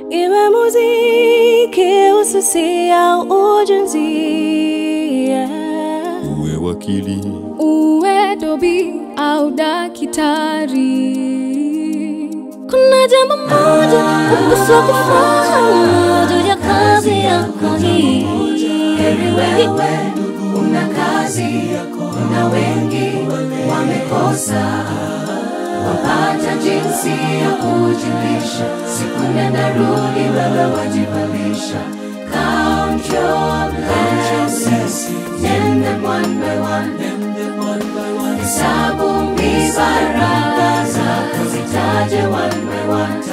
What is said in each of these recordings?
iwe muziki, usisi au ujenzi. Yeah. uwe wakili uwe dobi au dakitari. Kuna jambo moja upaswa kufahamu juu ya kazi yako hii. Heri wewe una kazi, na wengi wamekosa wapata jinsi ya kujilisha. Siku nenda rudi, wewe wajibalisha. Count your blessings, name them one by one. Hesabu mibaraka zako, zitaje one by one.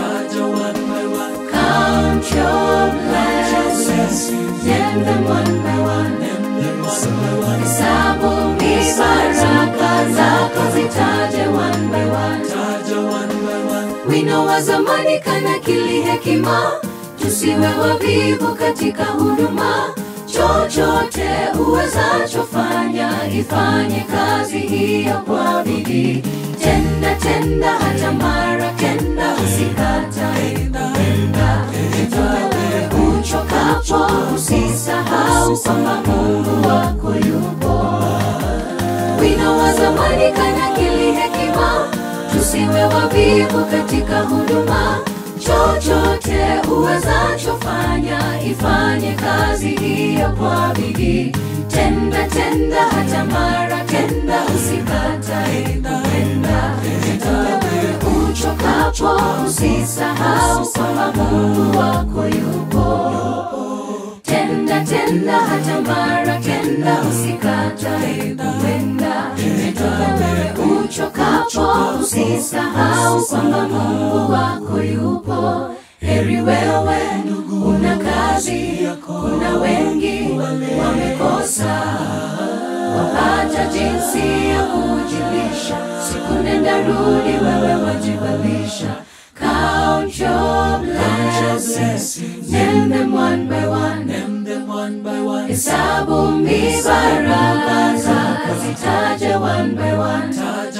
Count your blessings, name them one by one. Hesabu mibaraka zako, zitaje one by one. Wino wa zamani kana kili hekima, tusiwe wavivu katika huduma. Chochote uwezachofanya, ifanye kazi hiyo kwa bidii. Tenda tenda hata mara kenda, usikatae kupenda. Jitoe uchokapo, usisahau kwamba Mungu wako yupo wino wa zamani kana kili hekima, tusiwe wavivu katika huduma. Chochote uwezachofanya, ifanye kazi hiyo kwa bidii. Tenda tenda hata mara kenda, usikatae kupenda. Jitoe uchokapo, usisahau kwamba Mungu wako yupo tenda tenda hata mara kenda usikatae kuenda jitoe uchokapo usisahau kwamba mungu wako yupo heri wewe una kazi kuna wengi wamekosa wapata jinsi ya kujilisha siku nenda rudi wewe wajibalisha count your blessings name them one by one hesabu mibaraka zako zitaje one by one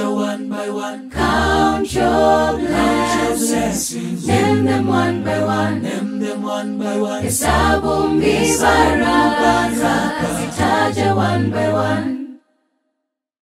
count your blessings name them one by one hesabu mibaraka zako zitaje one by one